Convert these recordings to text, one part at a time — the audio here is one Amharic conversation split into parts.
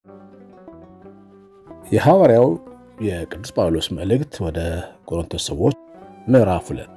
የሐዋርያው የቅዱስ ጳውሎስ መልእክት ወደ ቆሮንቶስ ሰዎች ምዕራፍ ሁለት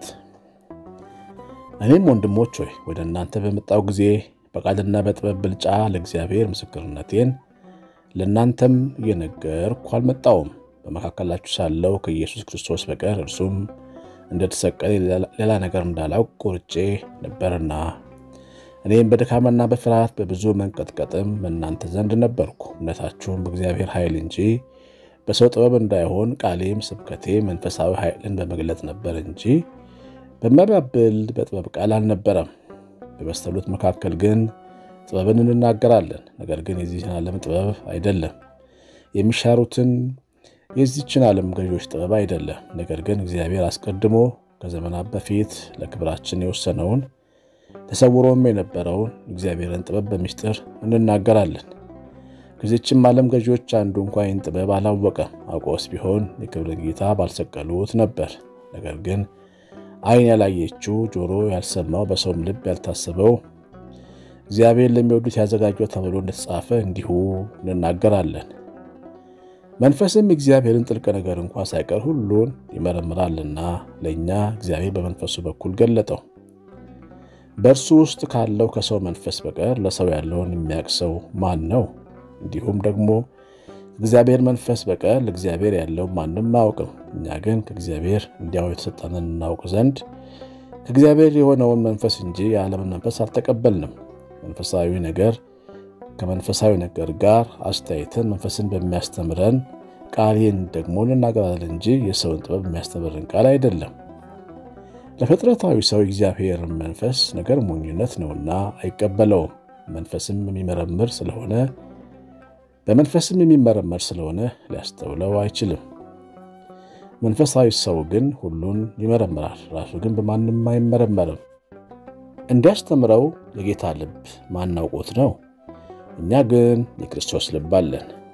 እኔም ወንድሞች ሆይ ወደ እናንተ በመጣው ጊዜ በቃልና በጥበብ ብልጫ ለእግዚአብሔር ምስክርነቴን ለእናንተም እየነገርኩ አልመጣውም። በመካከላችሁ ሳለው ከኢየሱስ ክርስቶስ በቀር እርሱም እንደተሰቀለ ሌላ ነገር እንዳላውቅ ቆርጬ ነበርና እኔም በድካምና በፍርሃት በብዙ መንቀጥቀጥም በእናንተ ዘንድ ነበርኩ። እምነታችሁም በእግዚአብሔር ኃይል እንጂ በሰው ጥበብ እንዳይሆን ቃሌም ስብከቴ መንፈሳዊ ኃይልን በመግለጥ ነበር እንጂ በማያባብል በጥበብ ቃል አልነበረም። በበሰሉት መካከል ግን ጥበብን እንናገራለን። ነገር ግን የዚህን ዓለም ጥበብ አይደለም፣ የሚሻሩትን የዚችን ዓለም ገዢዎች ጥበብ አይደለም። ነገር ግን እግዚአብሔር አስቀድሞ ከዘመናት በፊት ለክብራችን የወሰነውን ተሰውሮም የነበረውን እግዚአብሔርን ጥበብ በምስጢር እንናገራለን። ከዚችም ዓለም ገዢዎች አንዱ እንኳ ይህን ጥበብ አላወቀም። አውቆስ ቢሆን የክብርን ጌታ ባልሰቀሉት ነበር። ነገር ግን ዓይን ያላየችው ጆሮ ያልሰማው በሰውም ልብ ያልታሰበው እግዚአብሔር ለሚወዱት ያዘጋጀው ተብሎ እንደተጻፈ እንዲሁ እንናገራለን። መንፈስም እግዚአብሔርን ጥልቅ ነገር እንኳ ሳይቀር ሁሉን ይመረምራልና ለእኛ እግዚአብሔር በመንፈሱ በኩል ገለጠው። በእርሱ ውስጥ ካለው ከሰው መንፈስ በቀር ለሰው ያለውን የሚያውቅ ሰው ማን ነው? እንዲሁም ደግሞ እግዚአብሔር መንፈስ በቀር ለእግዚአብሔር ያለው ማንም አያውቅም። እኛ ግን ከእግዚአብሔር እንዲያው የተሰጠንን እናውቅ ዘንድ ከእግዚአብሔር የሆነውን መንፈስ እንጂ የዓለምን መንፈስ አልተቀበልንም። መንፈሳዊ ነገር ከመንፈሳዊ ነገር ጋር አስተያየትን መንፈስን በሚያስተምረን ቃል ይህን ደግሞ እንናገራለን እንጂ የሰውን ጥበብ የሚያስተምረን ቃል አይደለም። ለፍጥረታዊ ሰው እግዚአብሔር መንፈስ ነገር ሞኝነት ነውና አይቀበለውም። መንፈስም የሚመረምር ስለሆነ በመንፈስም የሚመረመር ስለሆነ ሊያስተውለው አይችልም። መንፈሳዊ ሰው ግን ሁሉን ይመረምራል፣ ራሱ ግን በማንም አይመረመርም። እንዲያስተምረው የጌታ ልብ ማናውቆት ነው። እኛ ግን የክርስቶስ ልብ አለን።